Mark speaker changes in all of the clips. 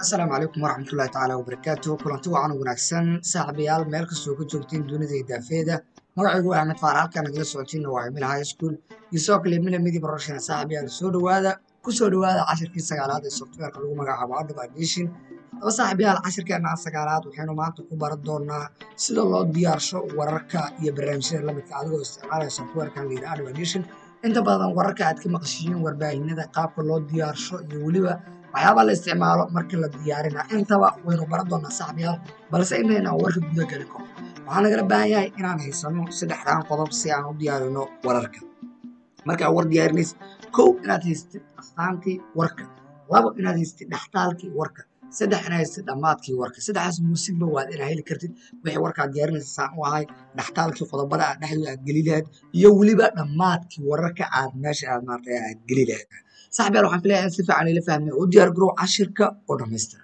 Speaker 1: asalaamu calaykum waraxmatullahi tacaala wabarakaatu kulanti wacan wanaagsan saaxiibayaal meel kastoo ka joogtiin dunida iyo daafeeda magacaygu waa axmed faar halkaan nagala socotiinna waa emil high school iyo sidoo kale emila midi barashana saaxiibayaal soo dhowaada ku soo dhowaada cashirkii sagaalaad ee softwareka lagu magacaabo adab addition haddaba saaxiibayaal cashirkeena sagaalaad waxaynu maanta ku baran doonaa sida loo diyaarsho wararka iyo barnaamijyada lamidka adigoo isticmaalaya softwarekan la yidhaha adab addition inta badan wararka aad ka maqashiin warbaahinada qaabka loo diyaarsho iyo weliba waxyaabaa la isticmaalo markii la diyaarina intaba waynu baran doonaa saaxiibayaal balse intaynaan warka guda geli karo waxaa nagala baahan yahay inaan haysano saddexdaan qodob si aan u diyaarino wararka markaa war diyaarinaysa kow inaad haystid astaantii warka labo inaad haystid dhextaalkii warka saddex inaad haystid dhammaadkii warka saddexdaas muusigba waad inaa heli kartid wixii warkaad diyaarinaysa saan u ahay dhextaalkii qodobada aad dhexdooda aad geli lahayd iyo weliba dhammaadkii wararka aad meesha aad maartay aad geli lahayd saaxibayaal waxaan filaya in si fiican ila fahmay oo diyaar garow cashirka oo dhammaystiran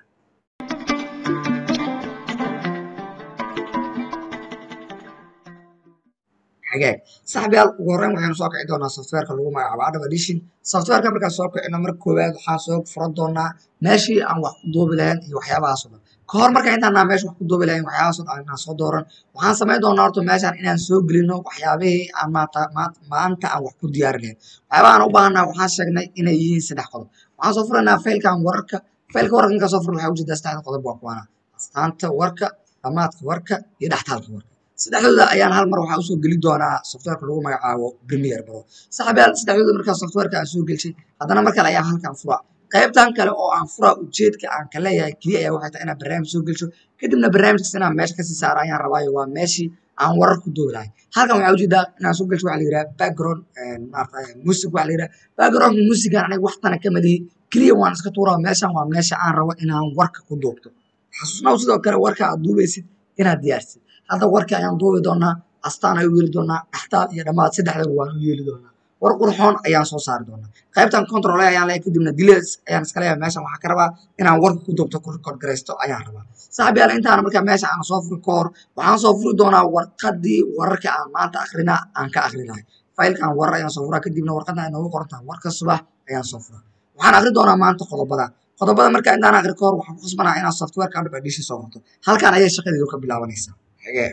Speaker 1: xagaag saaxibayaal ugu horreyn waxaynu soo kici doonaa softwareka lagu magacaabo adab addition softwareka markaan soo kicino marka koowaad waxaan soo furan doonaa meeshii aan wax ku duubi lahayn iyo waxyaabahaas oo dhan ka hor marka intaanaa meesha wax ku duubi lahayn waxyaabahaas oo dhan inaan soo dooran waxaan samayn doonaa horta meeshaan inaan soo gelino waxyaabihii aan maanta maanta aan wax ku diyaari lahayn waxyaabaha aan u baahanaa waxaan sheegnay inay yihiin saddex qodob waxaan soo furaynaa faylkan wararka faylka wararka inkaan soo furan waxaa ujeedaa saddexda qodob waa kuwaana astaanta warka dhammaadka warka iyo dhextaalka warka saddexdooda ayaan hal mar waxaa usoo geli doonaa softwareka lagu magacaabo premier bro saaxiibayaal saddexdooda markaa softwareka aan soo gelshay haddana mar kale ayaan halkan furaa qaybtan kale oo aan furaa ujeedka aan ka leeyahay keliya ayaa waxay tahay inaan barnaamij soo gelsho kadibna barnaamijkas inaan meesha kasii saara ayaan rabaayo waa meeshii aan warar ku duubi lahay halkan waxaa ujeedaa inaan soo gelsho waxa la yidhaha background maarata music waxa la yidhaha backgroundka musican aniga waxtana ka madihi keliya waan iska tuuraa meeshan waa meesha aan rabo inaan warka ku duubto xasuusnaw sidoo kale warka aad duubaysid inaad diyaarsid hadda warka ayaan duubi doonaa astaan ayuu yeeli doonaa dhextaal iyo dhammaad saddexdaba waan u yeeli doonaa war qurxoon ayaan soo saari doonaa qaybtan control ayaan leeyahay kadibna delays ayaan iska leeyahay meeshan waxaa ka rabaa inaan warka ku duubto ku record garaysto ayaan rabaa saaxiibayaal intaana markaa meesha aan soo furi ka hor waxaan soo furi doonaa warqadii wararka aan maanta akrinaa aan ka akrinahay faylkan warar ayaan soo furaa kadibna warqadda ay noogu qoran tahay warka subax ayaan soo furaa waxaan akri doonaa maanta qodobada qodobada markaa intaan akri ka hor waxaan ku khasbanaa inaan softwareka adab addition soo furto halkan ayay shaqadeedu ka bilaabanaysaa xigee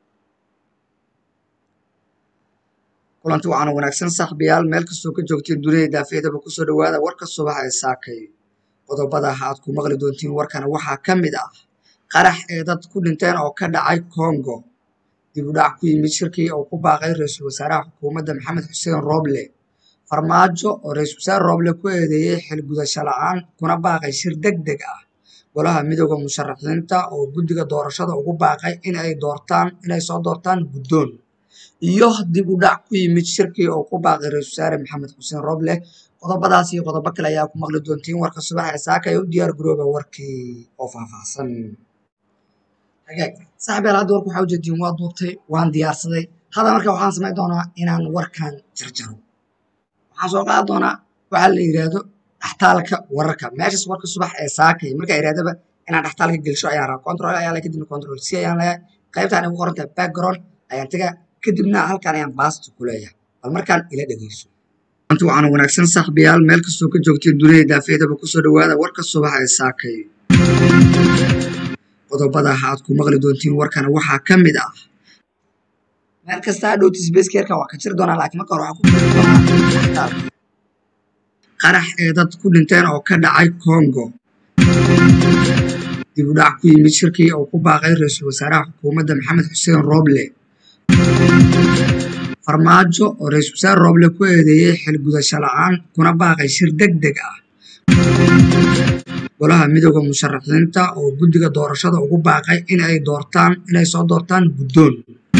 Speaker 1: kulanti waxaana wanaagsan saaxiibayaal meel kastoo ka joogtiin dunida daafeedaba kusoo dhowaada warka subax ee saakay qodobada aad ku maqli doontiin warkana waxaa ka mid ah qarax ee dad ku dhinteen oo ka dhacay congo dib u dhac ku yimid shirkii oo ku baaqay ra-iisul wasaaraha xukuumadda maxamed xuseen roble farmaajo oo ra-iisul wasaare roble ku eedeeyey xilgudasho la-aan kuna baaqay shir deg deg ah golaha midooda musharaxiinta oo guddiga doorashada ugu baaqay in ay doortaan inay soo doortaan guddoon iyo dib u dhac ku yimid shirkii oo ku baaqay ra-isul wasaare maxamed xuseen roble qodobadaas iyo qodobo kale ayaa ku maqli doontiin warka subax ee saaka ee u diyaar garooba warkii oo faahfaahsan hagaag saaxiibayaal hadda warka waxaa ujeediin waa duubtay waan diyaarsaday hadda marka waxaan samayn doonaa inaan warkan jarjaro waxaan soo qaadi doonaa waxaa la yidhaahdo dhextaalka wararka meeshas warka subax ee saakay markaa iraadaba inaan dhextaalka gelsho ayaan rabaa control ayaan leeyahay kadibna control c ayaan leeyahay qaybtaan igu qoran tahay background ayaan tagaa kadibna halkan ayaan baasta ku leeyahay bal markaan ila dhegeyso anti waxaana wanaagsan saaxiibayaal meel kastoo ka joogtiin dunida daafeedaba kusoo dhowaada warka subax ee saakay qodobada aad ku maqli doontiin warkana waxaa ka mid ah meel kasta hadhowti sbaskeerka waa ka jiri doonaa laakiin marka hore waxaa ku jiri doonaa dhextaalka qarax ee dad ku dhinteen oo ka dhacay congo dib u dhac ku yimid shirkii oo ku baaqay ra-iisul wasaaraha xukuumadda maxamed xuseen roble farmaajo oo ra-iisul wasaare roble ku eedeeyey xilgudasho la-aan kuna baaqay shir deg deg ah golaha midooda musharaxiinta oo guddiga doorashada ugu baaqay in ay doortaan inay soo doortaan guddoon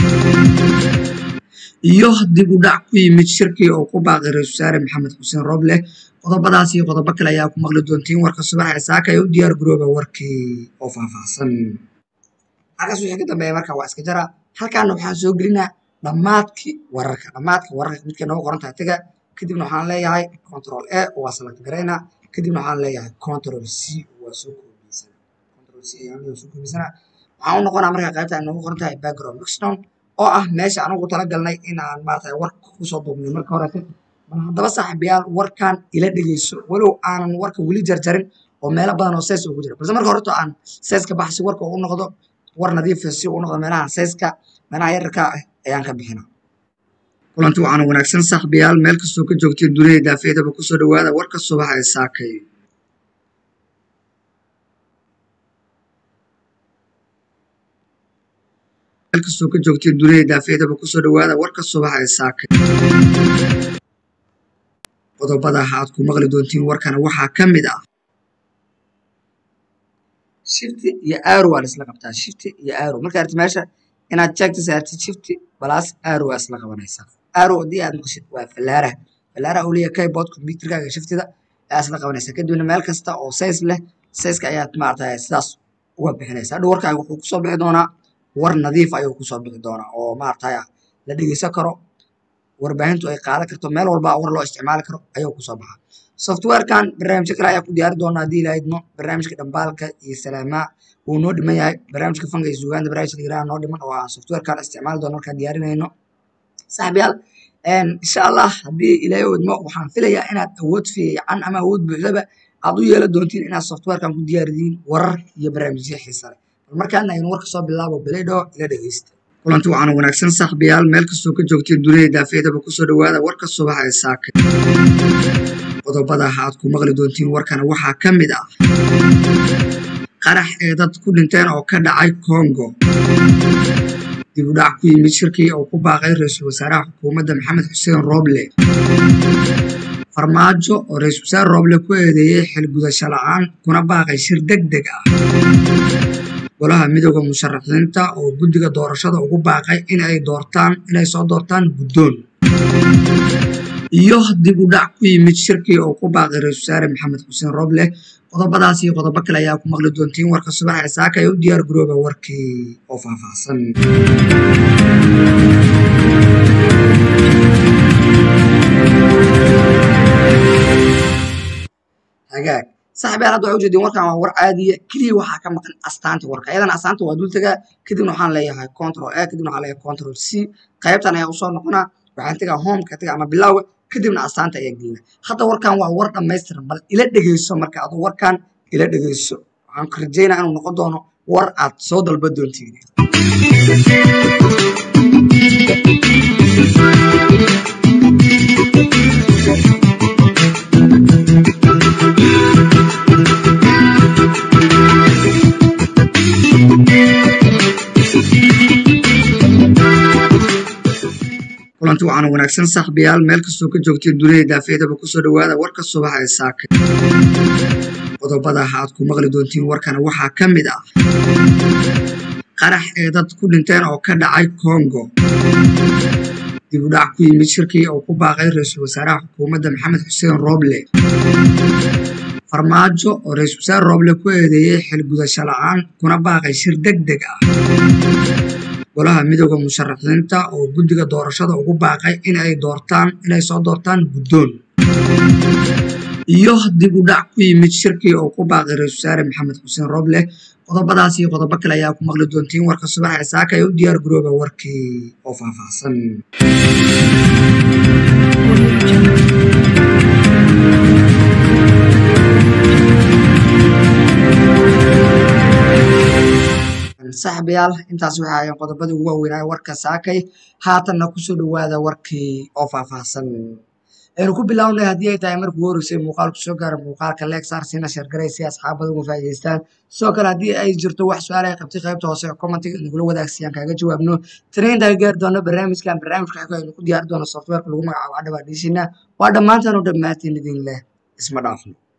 Speaker 1: iyo dib u dhac ku yimid shirkii oo ku baaqay ra-iisul wasaare maxamed xuseen roble qodobadaas iyo qodobo kale ayaa ku maqli doontiin warka subax ee saaka ee u diyaar garooba warkii oo faahfaahsan halkaas wixii ka dambeeya marka waa iska jara halkaana waxaan soo gelinaa dhammaadkii wararka dhammaadka wararka midka noogu qoran tahay taga kadibna waxaan leeyahay control a waa select garaynaa kadibna waxaan leeyahay control c waa soo koobiysana control c ayaan soo koobiysana waxaan u noqonaa marka qaybta ay noogu qoran tahay background mixdown oo ah meesha anagu talagalnay in aan maarata warka kusoo duubnay marka horete bal haddaba saaxiibayaal warkan ila dhegeyso walow aanan warka weli jarjarin oo meelo badan oo sees ugu jira balse marka horto aan seeska baxsi warka u noqdo war nadiifa si u noqdo meelaha seeska meelaha yararka ah ayaan ka bixina kulanti waxaana wanaagsan saaxiibayaal meel kastoo ka joogtay dunida daafeedaba kusoo dhawaada warka subaxa ee saakay meel kastoo ka joogtay dunida daafeedaba kusoo dhawaada warka subaxa ee saakay qodobada aad ku maqli doontiin warkana waxaa ka mid ah shifti iyo aaro waa la isla qabtaa shifti iyo aaro marka arti meesha inaad jeegta saartid shifti balaas aaro waa isla qabanaysaa aaro haddii aad maqashid waa fallaaraha fallaaraha uu leeyahay keyboard computerkaaga shiftida ayaa isla qabanaysaa kadibna meel kasta oo says leh sayska ayaad maaragtay sidaas uga bixinaysaa hadhow warkaaga wuxuu kusoo bixi doonaa war nadiif ayuu kusoo bixi doonaa oo maaragtay la dhegeysan karo warbaahintu ay qaadan karto meel walba war loo isticmaali karo ayuu kusoo baxaa softwarekan barnaamijyo kale ayaa ku diyaari doona haddii ilaahidmo barnaamijka dhambaalka iyo salaamaa wuu noo dhiman yahay barnaamijka fanka iyo sugaanta barnaamijka yiraha noo dhiman oo aan softwarekan isticmaali doono markaan diyaarinayno saaxibayaal insha allah haddii ilaahay wadmo waxaan filayaa inaad awood fiican ama awood buuxdaba aad u yeelan doontiin inaad softwarekan ku diyaaridiin warar iyo barnaamijyo xiisa leh bal markaan aynu warka soo bilaabo bilaydho ila dhegeysta kulanti waxaana wanaagsan saaxiibayaal meel kastoo ka joogtay dunida daafeedaba kusoo dhawaada warka subaxa ee saakay qodobada aad ku maqli doontiin warkana waxaa ka mid ah qarax ee dad ku dhinteen oo ka dhacay congo dib u dhac ku yimid shirkii oo ku baaqay ra-iisul wasaaraha xukuumadda maxamed xuseen roble farmaajo oo ra-iisul wasaare roble ku eedeeyey xilgudasho la-aan kuna baaqay shir deg deg ah golaha midooda musharaxiinta oo guddiga doorashada ugu baaqay in ay doortaan inay soo doortaan guddoon iyo dib u dhac ku yimid shirkii oo ku baaqay ra-isul wasaare maxamed xuseen roble qodobadaas iyo qodobo kale ayaa ku maqli doontiin warka subaxa ee saaka ee u diyaar garooba warkii oo faahfaahsan hagaag saaxibayaal hadda waxay ujeedeen warkan waa war caadiya keliya waxaa ka maqan astaanta warka ayadana astaanta waa dul tagaa kadibna waxaan leeyahay control a kadibna waxaan leeyahay control c qaybtan ayaa usoo noqonaa waxaan tegaa homeka taga ama bilaawa kadibna astaanta ayaa gelina hadda warkan waa war dhammaystiran bal ila dhegeyso marka aduu warkan ila dhegeyso waxaan ku rajeynaa inuu noqon doono war aad soo dalba doontiin kulanti waxaana wanaagsan saaxiibayaal meel kastoo ka joogtay dunida daafeedaba kusoo dhawaada warka subaxa ee saakay qodobada aad ku maqli doontiin warkana waxaa ka mid ah qarax ee dad ku dhinteen oo ka dhacay congo dib u dhac ku yimid shirkii oo ku baaqay ra-iisul wasaaraha xukuumadda maxamed xuseen roble farmaajo oo ra-iisul wasaare roble ku eedeeyey xilgudasho la-aan kuna baaqay shir deg deg ah golaha midooda musharaxiinta oo guddiga doorashada ugu baaqay in ay doortaan inay soo doortaan guddoon iyo dib u dhac ku yimid shirkii oo ku baaqay ra-iisul wasaare maxamed xuseen roble qodobadaas iyo qodobo kale ayaa ku maqli doontiin warka subaxa ee saaka ee u diyaar garooba warkii oo faahfaahsan saaxiibayaal intaas waxay ahaayeen qodobadii ugu waaweynaaye warka saakay haatanna kusoo dhawaada warkii oo faahfaahsan aynu ku bilownay haddii ay tahay markii ugu horreysay muuqaalku soo gaara muuqaalka leegsaar siina sheergaray si asxaabada uga faa'iidaystaan sidoo kale haddii ay jirto wax su-aal ay qabtay qaybta hoose ee commentiga nagula wadaagsiiyaan kaaga jawaabno tanaintaa gaari doono barnaamijkan barnaamijka xigoo aynu ku diyaari doono softwareka lagu magacaabo adhaba dhiishina waa dhammaantaan u dhammaatiin idin leh isma dhaafno